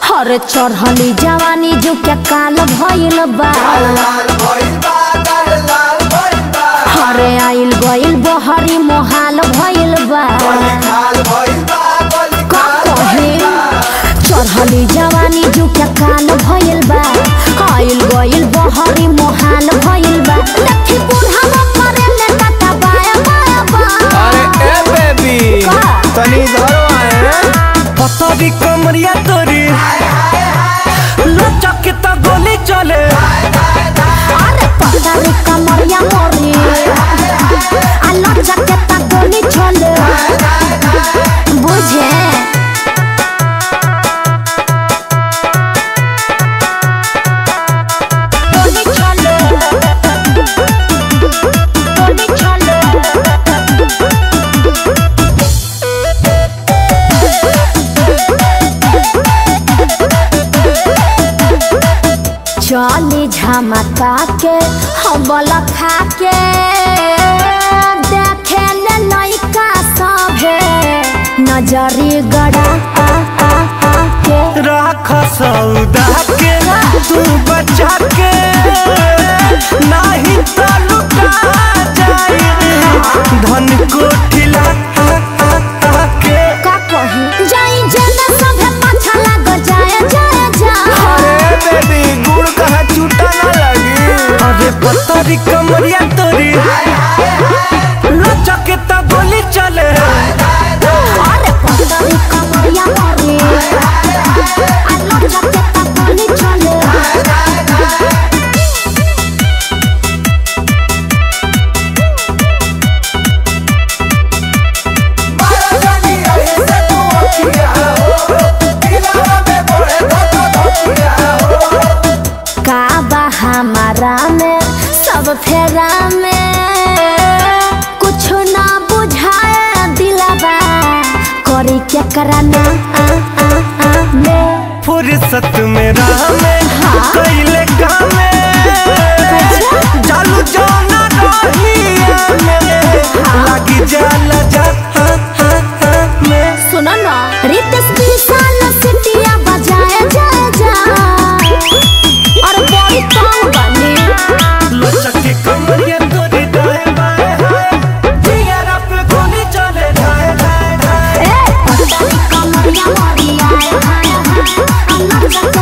हर चढ़ली जवानी जो क्या काल भइल बा हरे आइल गइल बहरी मोहाल भइल बा का कहे चढ़ली जवानी जो क्या काल भइल बा आइल गइल बहरी मोहाल भइल बा लठी बुढ़ावा मरे ले काटा बाया बाया बा अरे ए बेबी का? तनी इधर आए पतरी कमरिया तोरी लचक के तो गोली चले अरे पतारी कमरिया मोरी आलो जकेता गोली छोले बुझे गोली छोले गोली छोले चली झमका के हबल खा के देखे ले लइका सभे नजरी गड़ा आ आ आ के राख सौदा के तू बचा के नाही तो लुटा जाई धन कोठिला के का कही जाई जेना सभे पाछा लाग जाए जाए जाए अरे बेबी गुड़ कहाँ छूटा ना लगी अरे पतरी कमरिया तोरी लचक के तो गोली चले अरे पतरी कमरिया मोरी आलो जकेता गोली चले का बा हमारा में सब फेरा में कुछ ना बुझाए दिलबा करी क्या कराना आ आ आ में फुर्सत में राह में कैले काम चालू जाना रहिया में लगी जाला जा हाँ, हाँ, हाँ, में सुनो ना रितेश विशाल सिटिया बजाए जा जा और बड़ी तंग बनी लचक के कमरिया तोरी दाएं बाएं हाय जिगरा पे गोली चले जाए जाए जाए ए पतली कमरिया मोरी आए हाय हाय अल्लाह